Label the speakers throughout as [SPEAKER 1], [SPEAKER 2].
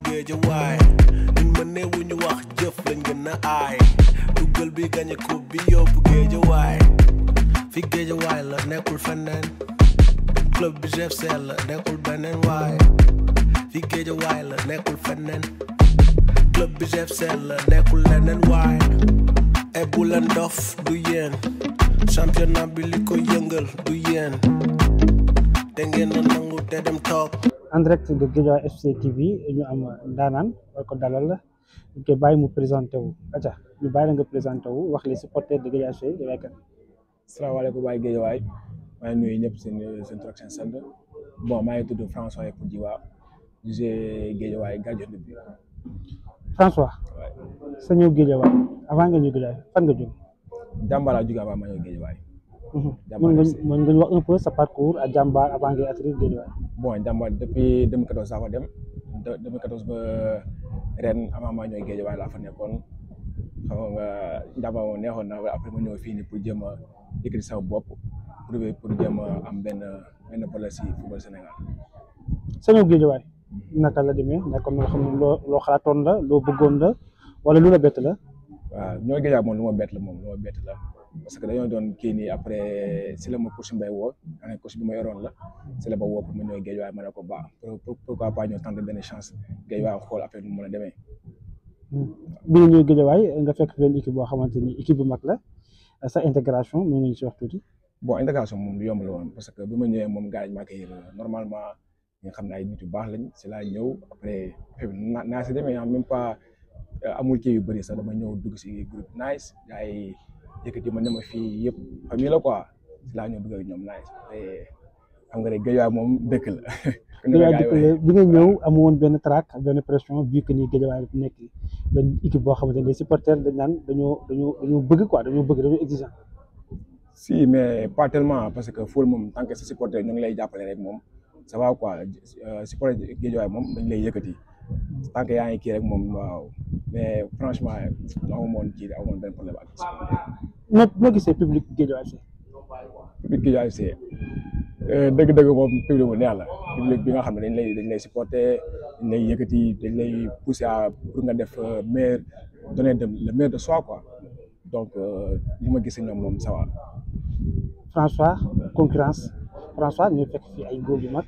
[SPEAKER 1] géejawaay duñ ma néewu ñu wax jëf lañ gën a aay duggal bi gañe coupe bi yóbbu géejawaay fi géejawaay la nekkul feneen club bi GFC la nekkul beneen waay fi géejawaay la nekkul feneen club bi GFC la nekkul leneen waay e bu leen dof du yéen championnat bi li ko yëngal du yéen te ngeen na nangu te dem toog
[SPEAKER 2] en direct de Guédiawaye FC TV ñu am ndaanaan war ko dalal ñu koy bàyyi mu présenté wu aca ñu bàyyi la nga présenté wu wax les supporters de Guédiawaye FC yow yaay kan
[SPEAKER 3] salaamaaleykum waay Guédiawaye maa ngi nuyu ñëpp seen seen tur ak seen sant bon maa ngi tudd François Yepp Djiwa di joué Guédiawaye gardien de but
[SPEAKER 2] François
[SPEAKER 3] waay
[SPEAKER 2] sa ñëw Guédiawaye avant nga ñëw Guédiawaye fan nga jóg
[SPEAKER 3] jàmbaar laa jóge avant ma ñëw Guédiawaye
[SPEAKER 2] mën nga mën nga ñu wax un peu sa parcours à Jambar avant ngay atterrir Guédiawaye
[SPEAKER 3] bon jàmbaar depuis 2014 saa fa dem de 2014 ba ren avant maa ñëw Guédiawaye laa fa nekkoon xam nga jàmbaar moom neexoon na après ma ñëw fii nii pour jéem a yëkkati sama bopp pour pour jéem a am benn benn place si football Sénégal
[SPEAKER 2] sa ñëw Guédiawaye naka la demee nekkoon na loo xam ne loo loo xalaatoon la loo bëggoon la wala lu la bett la
[SPEAKER 3] waaw ñoo Guédiawaye moom lu ma bett la moom lu ma bett la parce que dañoo doon kii nii après si la ma coach Mbaye woo ane coach bi ma yoroon la si la ba woo pour ma ñëw Guédiawaye ma ne ko ba pourquoi pas ñëw tenter benn chance Guédiawaye xool après nu mu mën a demee
[SPEAKER 2] bi nga ñëw Guédiawaye nga fekk benn équipe boo xamante ni équipe bu mag la sa intégration mën nga ñu si wax tuuti
[SPEAKER 3] bon intégration moom lu yomb la woon parce que bi ma ñëwee moom gars yi maa koy normalement nga xam ne ay nit yu baax lañ si laa ñëw après naa naa si demee même pas amul kii yu bëri sax dama ñëw dugg si groupe nice gars yi yëkkati ma ne ma fii yëpp famille la quoi si laa ñëw dugg ak ñoom nice xam nga rek Guédiawaye moom dëkk la.
[SPEAKER 2] Guédiawaye dëkk la bi nga ñëw amu woon benn trac benn pression vu que ni Guédiawaye dafa nekk benn équipe boo xamante ne supporters dañ naan dañoo dañoo dañoo bëgg quoi dañoo bëgg dañoo exigeant.
[SPEAKER 3] si mais pas tellement parce que fool moom tant que sa supporter ñu ngi lay jàppale rek moom ça va quoi supporter Guédiawaye moom dañ lay yëkkati tant que yaa ngi kii rek moom waaw mais franchement amu moon kii amu moon benn problème ak
[SPEAKER 2] noo noo gisee public Guédiawaye FC.
[SPEAKER 3] public Guédiawaye FC dëgg-dëgg moom public bu neex la public bi nga xam ne dañ lay dañ lay supporter dañ lay yëkkati dañ lay pousser à pour nga def meilleur donner de le meilleur de soi quoi donc li ma gis ñoom moom ça va.
[SPEAKER 2] François concurrence François ñu fekk fii ay góor yu mag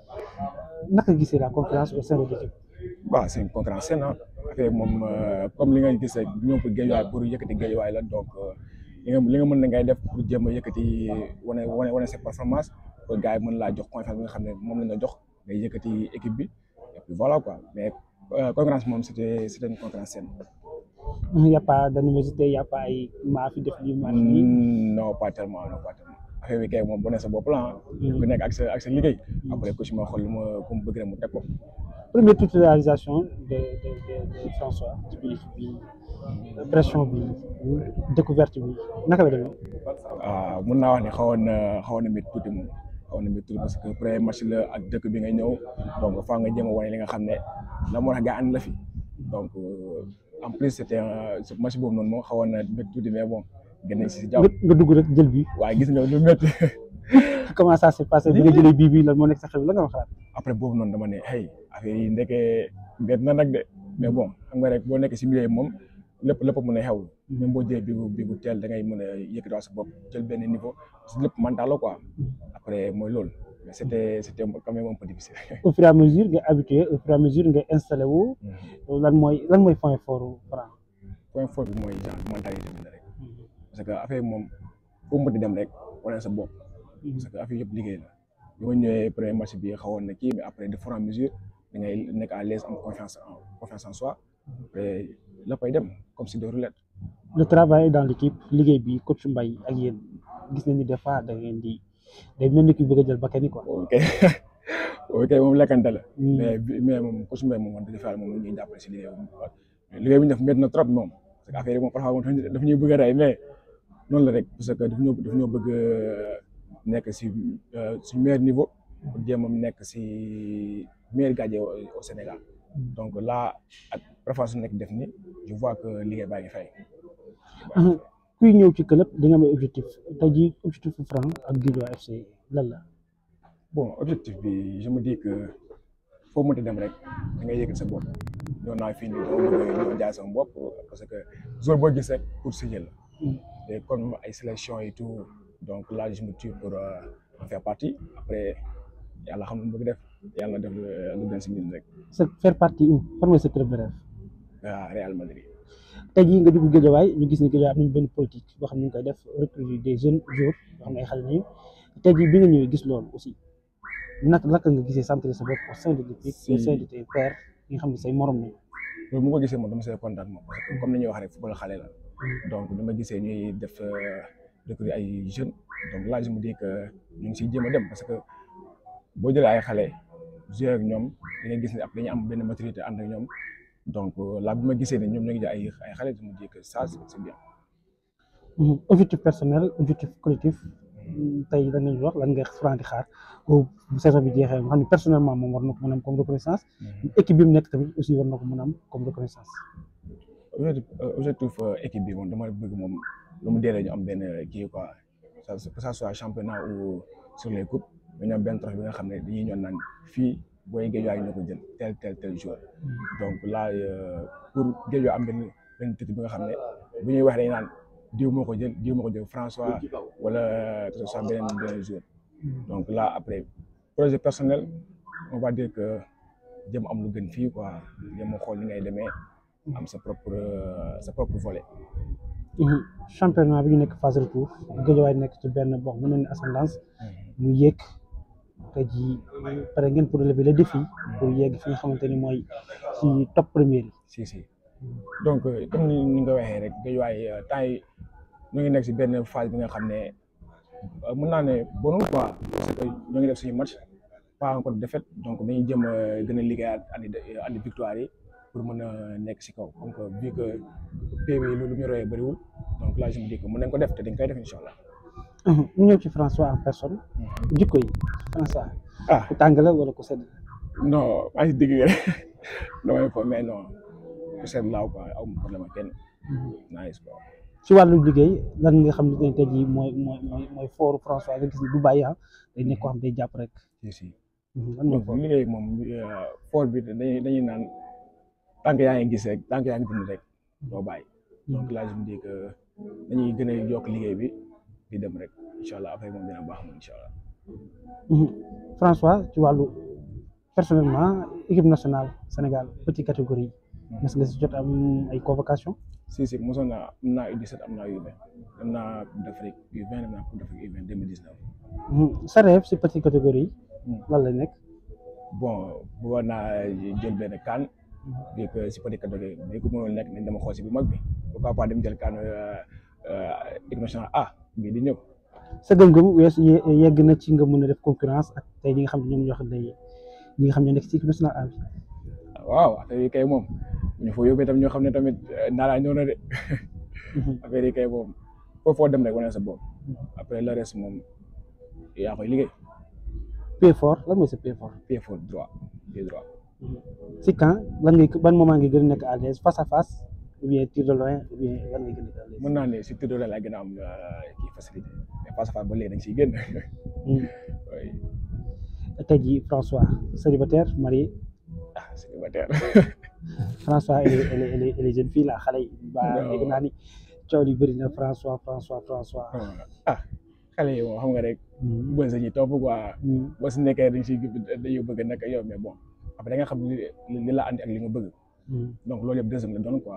[SPEAKER 2] naka gisee la concurrence au sein de l'équipe.
[SPEAKER 3] waaw c'est une concurrence saine ah affaire moom comme li nga gis rek ñoom pour Guédiawaye pour yëkkati Guédiawaye la donc li nga li nga mën na ngay def pour jéem a yëkkati wane wane wane sa performance pour gars yi mën laa jox confiance bi nga xam ne moom la ñu jox ngay yëkkati équipe bi et puis voilà quoi mais concurrence moom c'était c'était une concurrence saine.
[SPEAKER 2] il y a pas d'animosité il y a pas ay maa fi def lii maa fi lii.
[SPEAKER 3] non pas tellement non pas tellement affaire bi kay moom bu ne sa bopp la ku nekk ak sa ak sa liggéey. après ku si ma xool lu ma ku mu bëgg rek mu teg ko.
[SPEAKER 2] première titularisation de de de de François ci biir bi pression bi découverte bi naka la demee.
[SPEAKER 3] waaw mun naa wax ne xawoon na xawoon na métti tuuti moom xawoon na métti tuuti parce que premier match la ak dëkk bi nga ñëw donc faa nga jéem a wane li nga xam ne la moo tax gaa ànd la fi donc en plus c'était match boobu noonu moom xawoon na métti tuuti mais bon gën nañ si jàpp.
[SPEAKER 2] nga dugg rek jël bi.
[SPEAKER 3] waaye gis nga lu métti.
[SPEAKER 2] comment ça s'est passé bi nga jëlee bii bii lan moo nekk sa xel la nga ma xalaat.
[SPEAKER 3] après boobu noonu dama ne hey affaire yi ndekee mbett na nag de mais bon xam nga rek boo nekkee si milieu moom lépp lépp mën a xew même boo jëlee bii bu bii bu teel da ngay mën a yëkkatiwaat sa bopp jël benn niveau parce que lépp mental la quoi après mooy loolu mais c'était c'était quand même un peu difficile.
[SPEAKER 2] au fur et à mesure nga habitué au fur et à mesure nga installé wu. lan mooy lan mooy point fort Franc.
[SPEAKER 3] point fort bi mooy genre mentalité bi la rek parce que affaire moom foo mënti dem rek wane sa bopp. parce que affaire yëpp liggéey la bi ma ñëwee premier match bi xawoon na kii mais après de fur et à mesure da ngay nekk à l'aise am confiance en confiance en soi et léppay dem comme si de roulette.
[SPEAKER 2] le travail dans l'équipe liggéey bi coach Mbaye ak yéen gis nañu des fois da ngeen di day mel ni ki bëgg a jël bakkan yi quoi.
[SPEAKER 3] ok ok moom lekkante la. mais mais moom coach Mbaye moom wax dëgg yàlla moom la ñuy jàppale si liggéey bi liggéey bi ñu def métti na trop moom parce que affaire yi moom parfois moom daf ñuy bëgg a rey mais noonu la rek parce que daf ñoo daf ñoo bëgg nekk si suñ meilleur niveau pour jéem a nekk si meilleur gardien au Sénégal donc là ak parfois su nekk def ni je vois que liggéey baa ngi fay.
[SPEAKER 2] kuy ñëw ci club di nga am objectif tey jii objectif Franc ak Guédiawaye FC lan la.
[SPEAKER 3] bon objectif bi je me dis que foo mënti dem rek da ngay yëkkati sa bopp ñoo naa fii nii dama bëgg ñoo jaay sama bopp parce que jour boo gis rek pour signer la et comme ay sélection et tout donc là je me tue pour en faire partie après yàlla xam lu bëgg def yàlla def lu gën si ñun rek
[SPEAKER 2] sa faire partie où fan mooy sa club de rêve
[SPEAKER 3] waa Real Madrid
[SPEAKER 2] tey jii nga dugg Guédiawaye ñu gis ni Guédiawaye am nañu benn politique boo xam ne ñu ngi koy def recruter des jeunes joueurs yoo xam ne ay xale nañu tey jii bi nga ñëwee gis loolu aussi naka naka nga gisee centrer sa bopp au sein de l'équipe au sein de tes pairs yi nga xam ne say morom lañu
[SPEAKER 3] loolu mu ko gisee moom dama see kontaan moom parce que comme ni ñuy wax rek football xale la donc dama gisee ñuy def recruter ay jeunes donc là je me dis que ñu ngi siy jéem a dem parce que boo jëlee ay xale jouer ak ñoom da ngay gis ne après dañuy am benn maturité ànd ak ñoom donc là bi ma gisee ne ñoom ñoo ngi jël ay ay xale je me dis que ça c'est bien.
[SPEAKER 2] objectif personnel objectif collectif tey lan lañu wax lan nga Franc di xaar bu saison bi jeexee nga xam ne personnellement moom war na ko mën a am comme reconnaissance équipe bi mu nekk tamit aussi war na ko mën a am comme reconnaissance.
[SPEAKER 3] objectif objectif équipe bi moom dama bëgg moom lu mu deelee ñu am benn kii quoi que ça soit championnat ou sur les coupes ñu am benn trophée bi nga xam ne dañuy ñoon naan fii booy Guédiawaye ñoo ko jël tel tel tel joueur donc là pour Guédiawaye am benn benn titre bi nga xam ne bu ñuy wax dañuy naan diw moo ko jël diw moo ko jël François wala que ce soit beneen beneen joueur donc là après projet personnel on va dire que jëm am lu gën fii quoi jëm a xool ni ngay demee am sa propre sa propre volet.
[SPEAKER 2] championnat bi ñu nekk phase retour Guédiawaye nekk ci benn boo xam ne ascendance mu yéeg tey jii pare ngeen pour relever le défi pour yegg fi nga xamante ni mooy ci top première yi.
[SPEAKER 3] si si donc comme ni ni nga waxee rek Guédiawaye temps yi ñu ngi nekk si benn phase bi nga xam ne mën naa ne bonul quoi parce que ñoo ngi def suñu match pas encore défaite donc dañuy jëm a gën a liggéeyaat andi andi victoire yi. pour mën a nekk si kaw donc vu que PV yi lu ñu royee bëriwul donc là je me dis que mën nañ ko def te dañ koy def incha allah.
[SPEAKER 2] ñu ñëw ci François en personne. jikko yi François.
[SPEAKER 3] ah
[SPEAKER 2] ku tàng la wala ku sedd.
[SPEAKER 3] non maa ngi si digg rek damay ko mais non ku sedd laaw quoi aw ma problème ak kenn. nice quoi.
[SPEAKER 2] ci wàllu liggéey lan nga xam ne tey jii mooy mooy mooy mooy fooru François nga gis ni du bàyyi ah day nekk koo xam day jàpp rek.
[SPEAKER 3] si si
[SPEAKER 2] lan mooy
[SPEAKER 3] donc liggéey moom fort bi dañuy dañuy naan. tant que yaa ngi gis rek tant que yaa ngi dund rek doo bàyyi donc là je me dis que dañuy gën a yokk liggéey bi di dem rek incha allah après moom dina baax moom incha allah.
[SPEAKER 2] François ci wàllu personnellement équipe nationale Sénégal petite catégorie mas nga si jot am ay convocation
[SPEAKER 3] si si mosoon naa am naa U17 am naa U20 am naa Coupe d'Afrique U20 am naa Coupe d'Afrique U20 2019.
[SPEAKER 2] sa rêve si petite catégorie lan la nekk.
[SPEAKER 3] bon bëggoon naa jël benn kaan. vu que si peut-être que mais ku mënoon nekk nañ dama xool si bu mag bi pourquoi pas dem jël kan équipe nationale A bii di ñëw.
[SPEAKER 2] sa gëm-gëm weesu yegg na ci nga mën a def concurrence ak tey ñi nga xam ne ñoom ñoo xam ne ñi nga xam ñoo nekk ci équipe nationale A bi.
[SPEAKER 3] waaw affaire yi kay moom ñu fa yóbbee tam ñoo xam ne tamit naara ñëw na de. affaire yi kay moom foofu foo dem rek wane sa bopp. après le reste moom yaa koy liggéey.
[SPEAKER 2] pied fort lan mooy sa pied fort.
[SPEAKER 3] pied fort droit pied droit.
[SPEAKER 2] si quand lan ngay ban moment ngay gën a nekk à l'aise face à face ou bien tir de loin ou bien lan ngay gën a nekk à l'aise.
[SPEAKER 3] mën naa ne si tir de loin laa gën a am kii facilité mais face à face ba léegi dañ siy génn. oui.
[SPEAKER 2] tey jii François célibataire marié.
[SPEAKER 3] ah célibataire.
[SPEAKER 2] François elle est elle est elle est elle est jeune fille la xale yi. ba dégg naa ni coow li bëri na François François François.
[SPEAKER 3] ah xale yi moom xam nga rek. bës sañuy topp quoi. boo si nekkee dañ siy dañuy bëgg a nekk yow mais bon. après da nga xam li li la andi ak li nga bëgg. donc loolu yëpp deuxième la doon quoi.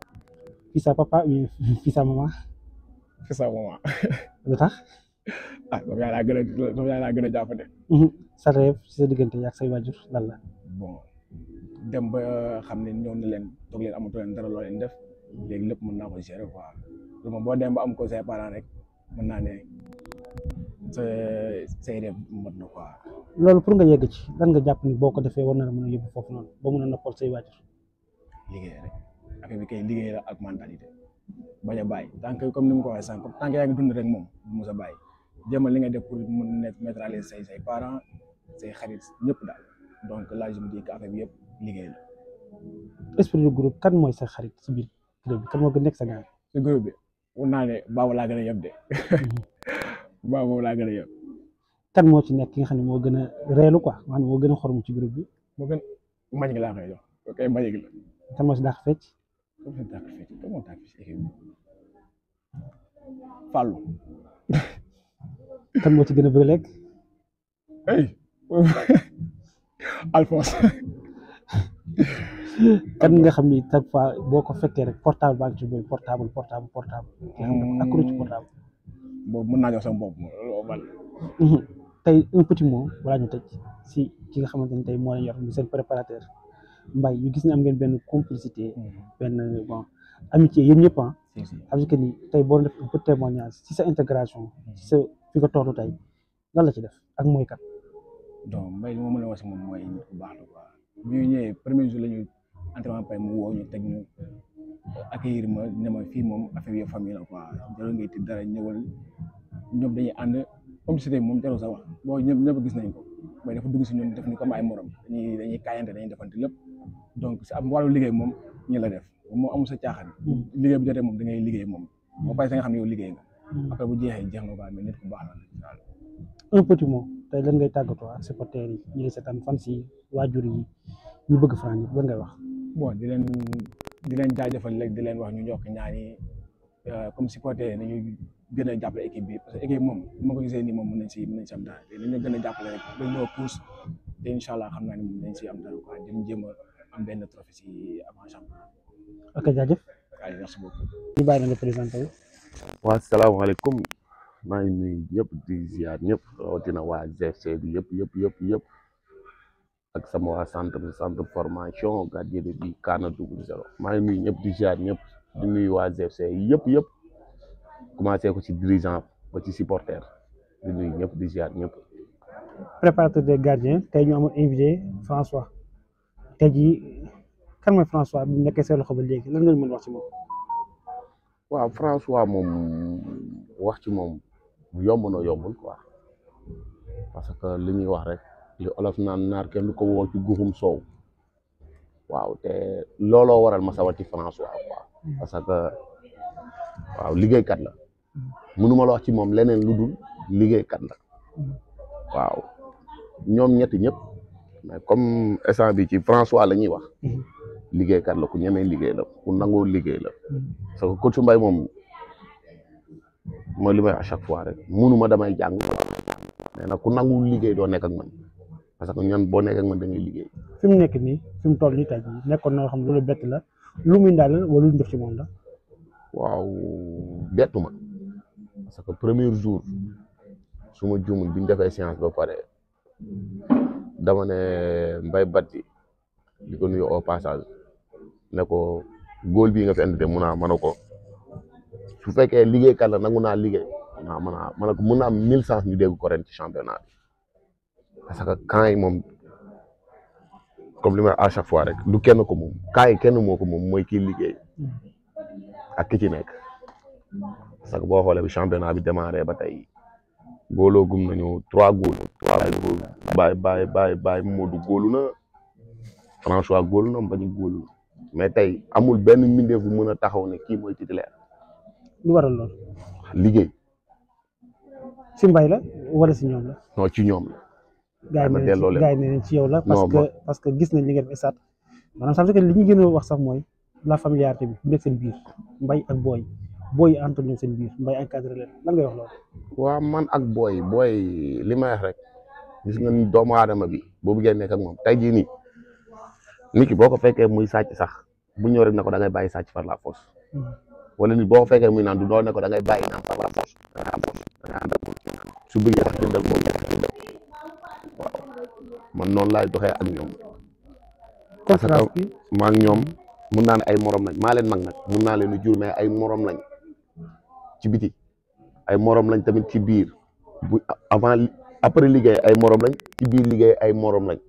[SPEAKER 2] fii sa papa ou fii sa maman.
[SPEAKER 3] fii sa maman.
[SPEAKER 2] lu tax.
[SPEAKER 3] ah moom yaa laa gën a moom yaa laa gën a jàppante.
[SPEAKER 2] sa rêve si sa diggante ak say waajur lan la.
[SPEAKER 3] bon dem ba xam ne ñëw na leen toog leen amatoo leen dara loo leen def léegi lépp mën naa ko gérer quoi loolu moom boo dem ba am ko say parents rek mën naa ne sa say rêve mot na quoi.
[SPEAKER 2] loolu pour nga yegg ci lan nga jàpp ni boo ko defee war na la mën a yóbbu foofu noonu ba mën a noppal say waajur.
[SPEAKER 3] liggéey rek affaire bi kay liggéey la ak mentalité bañ a bàyyi tant que comme ni mu ko waxee sànq tant que yaa ngi dund rek moom du mos a bàyyi jéemal li nga def pour mën a mettre à l'aise say say parents say xarit ñëpp daal donc là je me dis que affaire bi yëpp liggéey la.
[SPEAKER 2] esprit de groupe kan mooy sa xarit si biir groupe bi kan moo gën nekk sa gaal.
[SPEAKER 3] si groupe bi mun naa ne baabu laa gën a yëb de baabu laa gën a yëb.
[SPEAKER 2] kan moo ci nekk ki nga xam ne moo gën a reelu quoi nga xam ne moo gën a xorom ci groupe bi.
[SPEAKER 3] moo gën mbañ gi laa koy jox ok mbañ gi la.
[SPEAKER 2] kan moo si dàq fecc
[SPEAKER 3] comme ça tàkk fecc comme moo tàkk si équipe bi Fallou
[SPEAKER 2] kan moo ci gën a bëgg lekk
[SPEAKER 3] hey Alphonse
[SPEAKER 2] kan nga xam ni chaque fois boo ko fekkee rek portable baa ngi ci bëri portable portable portable nga xam ne accro ci portable
[SPEAKER 3] boobu mën naa jox sama bopp loolu man
[SPEAKER 2] tey un petit mot balaa ñu tëj si ki nga xamante ni tey moo leen yor mu seen préparateur Mbaye ñu gis ne am ngeen benn complicité benn bon amitié yéen ñëpp ah
[SPEAKER 3] si si
[SPEAKER 2] xam que ni tey boo def un peu témoignage si sa intégration si sa fi nga toll tey lan la ci def ak mooy kat
[SPEAKER 3] donc mbay li ma mën a wax si moom mooy nit ku baax la quoi bu ñu ñëwee premier jour la ñu entraînement pare mu woo ñu teg ñu accueillir ma ne ma fii moom affaire yi famille la quoi jarul ngay tiit dara ñëwal ñoom dañuy ànd complicité bi moom jarul sax wax boo ñëpp ñëpp gis nañ ko mooy dafa dugg si ñun def ni comme ay morom dañuy dañuy kaayante dañuy defante lépp donc si am wàllu liggéey moom ñi la def moom amul sa caaxaan liggéey bu jotee moom da ngay liggéey moom boo paree sa nga xam ne yow liggéey nga après bu jeexee jeex na quoi mais nit ku baax la daal
[SPEAKER 2] un petit mot tey lan ngay tàggatoo ak supporters yi ñi di seetaan fan si waajur yi ñu bëgg Franc ñëpp lan ngay wax
[SPEAKER 3] bon di leen di leen jaajëfal léegi di leen wax ñu ñokk ñaani comme supporter nañu gën a jàppale équipe bi parce que équipe moom ma ko gisee nii moom mën nañ si mën nañ si am dara te nañu gën a jàppale rek ba ñoo pousse te incha allah xam naa ne mën nañ si am dara quoi jëm jéem a am benn trophée si avant championnat
[SPEAKER 2] ok jaajëf
[SPEAKER 3] waaye merci beaucoup
[SPEAKER 2] ñu bàyyi la nga présenté wu
[SPEAKER 4] waa salaamaaleykum maa ngi nuyu ñëpp di ziar ñëpp rawatina waa GFC bi yëpp yëpp yëpp yëpp ak sama waa centre centre formation gardien de but Kaana double zéro maa ngi nuyu ñëpp di ziar ñëpp di nuyu waa GFC yëpp yëpp commencé ko ci dirigeant ba ci supporter di nuyu ñëpp di ziar ñëpp.
[SPEAKER 2] préparateur des gardiens tey ñu amoon invité François tey jii kan mooy François bi mu nekkee seen loxo ba léegi lan nga ñu mën wax ci moom.
[SPEAKER 4] waaw François moom wax ci moom yomb na yombul quoi parce que li ñuy wax rek li olof naan naar kenn du ko woo ci guxum soow waaw te looloo waral ma sawar ci François quoi parce que waaw liggéeykat la mënuma la wax ci moom leneen lu dul liggéeykat la waaw ñoom ñetti ñëpp mais comme instant bi ci François la ñuy wax liggéeykat la ku ñemee liggéey la ku nangoo liggéey la parce que coach Mbaye moom mooy li may à chaque fois rek munuma damay jàng mais nag ku nangu liggéey doo nekk ak man parce que ñan boo nekk ak man da ngay liggéey
[SPEAKER 2] fi mu nekk nii fi mu toll nii tey jii nekkoon na loo xam ne loolu bett la lu muy ndaal wala lu ñu def ci moom la.
[SPEAKER 4] waaw bettu ma parce que premier jour su ma juumul bi ñu defee séance ba pare dama ne Mbaye Batti di ko nuyu au passage ne ko góol bii nga fi indi de mun naa mën a ko su fekkee liggéeykat la nangu naa liggéey naa mën a mën a ko mun naa am mille chance ñu dégg ko ren ci championnat bi parce que camp yi moom comme li may à chaque fois rek du kenn ko moom camp yi kenn moo ko moom mooy kii liggéey ak ki ci nekk parce que boo xoolee bi championnat bi démarré ba tey góoloo gum nañu trois góol trois góol bàyyi bàyyi bàyyi bàyyi Modou góolu na François góolu na Mbagnick góolu na mais tey amul benn mbindeef bu mën a taxaw ne kii mooy titulaire
[SPEAKER 2] lu waral lool
[SPEAKER 4] liggéey
[SPEAKER 2] si mbay la wala si ñoom la.
[SPEAKER 4] non ci ñoom la
[SPEAKER 2] gaa yi
[SPEAKER 4] ma
[SPEAKER 2] nee
[SPEAKER 4] delloo leen.
[SPEAKER 2] gaa yi nee nañ ci yow la. parce
[SPEAKER 4] Non,
[SPEAKER 2] que
[SPEAKER 4] bon.
[SPEAKER 2] parce que gis nañ li nga def stade maanaam ça veut dire que li ñu gën a wax sax mooy la familiarité bi bu nekk seen biir mbay ak booy booy yi entre ñoom seen biir mbay encadré leen lan ngay wax loolu.
[SPEAKER 4] waa man ak booy booy li may wax rek gis nga ni doomu aadama bi boo bëggee nekk ak moom tey jii nii nit ki boo ko fekkee muy sàcc sax bu ñëw rek ne ko da ngay bàyyi sàcc par la force wala nit boo ko fekkee muy naan du doo ne ko da ngay bàyyi naan par la force da ngay am force da ngay ànd ak moom su bëggee sax jëndal moom waaw man noonu laay doxee ak ñoom parce que
[SPEAKER 2] conférence bi
[SPEAKER 4] maa ak ñoom mun naa ne ay morom lañ maa leen mag nag mun naa leen a jur mais ay morom lañ ci biti ay morom lañ tamit ci biir bu avant li- après liggéey ay morom lañ ci biir liggéey ay morom lañ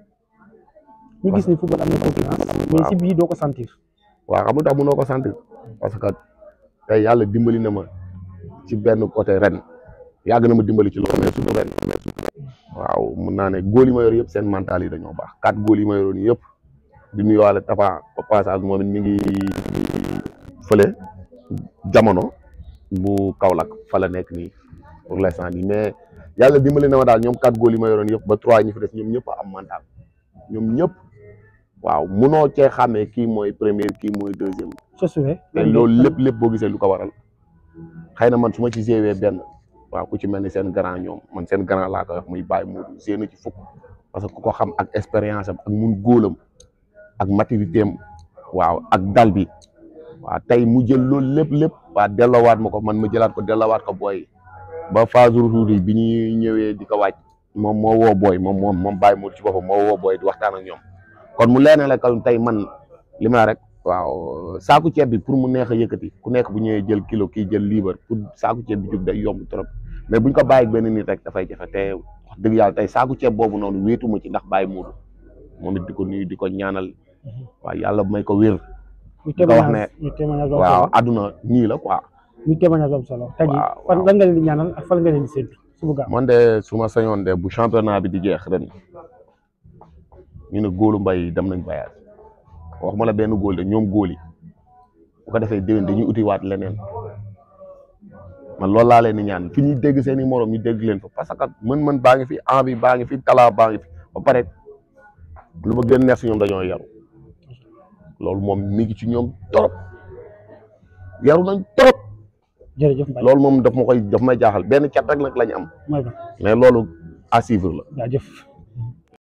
[SPEAKER 2] ñu gis ni football am na concurrence mais si biir doo ko sentir.
[SPEAKER 4] waaw xam nga tax mënoo ko sentir parce que tey yàlla dimbali na ma ci benn côté ren yàgg na ma dimbali ci loolu mais surtout ren waaw mun naa ne góol yi ma yor yëpp seen mental yi dañoo baax quatre góol yi ma yoroon yëpp di nuyuwaale Tafa au passage moom it mi ngi fële jamono bu Kaolack fa la nekk nii pour l'instant nii mais yàlla dimbali na ma daal ñoom quatre góol yi ma yoroon yëpp ba trois ñi fi des ñoom ñëpp a am mental ñoom ñëpp waaw munoo cee xàmmee kii mooy première kii mooy deuxième
[SPEAKER 2] Josué
[SPEAKER 4] te loolu lépp lépp boo gisee lu ko waral xëy na man su ma ci géewee benn waaw ku ci mel ni seen grand ñoom man seen grand laa koy wax muy bàyyi mu génn ci fukk parce que ku ko xam ak expérience am ak mun góolam ak maturité am waaw ak dal bi waaw tey mu jël loolu lépp lépp waa delloowaat ma ko man ma jëlaat ko delloowaat ko booy ba phase retour yi bi ñuy ñëwee di ko wàcc moom moo woo booy moom moom moom bàyyi mu ci boppam moo woo booy di waxtaan ak ñoom kon mu leen la kon tey man li ma la rek waaw saaku ceeb bi pour mu neex a yëkkati ku nekk bu ñëwee jël kilo kii jël liibar pour saaku ceeb bi jóg day yomb trop mais buñ ko bàyyi benn nit rek dafay jafe te wax dëgg yàlla tey saaku ceeb boobu noonu wéetuma ci ndax bàyyi muudu moom it di ko nuyu di ko ñaanal waaw yàlla may ko wér
[SPEAKER 2] ñu
[SPEAKER 4] nga wax ne
[SPEAKER 2] témoignage ñu témoignage am
[SPEAKER 4] waaw
[SPEAKER 2] solo
[SPEAKER 4] àdduna nii la quoi
[SPEAKER 2] ñu témoignage am solo tey jii
[SPEAKER 4] waaw,
[SPEAKER 2] fan
[SPEAKER 4] waaw.
[SPEAKER 2] lan nga leen di ñaanal ak fan nga leen di séntu suba gaaw
[SPEAKER 4] man de su ma sañoon de bu championnat bi di jeex ren ñu ne góolu mbay dem nañ voyage wax ma la benn góol de ñoom góol yi bu ko defee déwén dañuy utiwaat leneen man loolu laa leen di ñaan fi ñuy dégg seen i morom ñu dégg leen fa parce que mën-mën baa ngi fi envie baa ngi fi talent baa ngi fi ba pare lu ma gën neex si ñoom dañoo yaru loolu moom mi ngi ci ñoom trop yaru nañ trop
[SPEAKER 2] jërëjëf Mbaye
[SPEAKER 4] loolu moom daf ma koy daf may jaaxal benn cat rek nag la ñu am
[SPEAKER 2] mooy ba
[SPEAKER 4] mais loolu à suivre la
[SPEAKER 2] jaajëf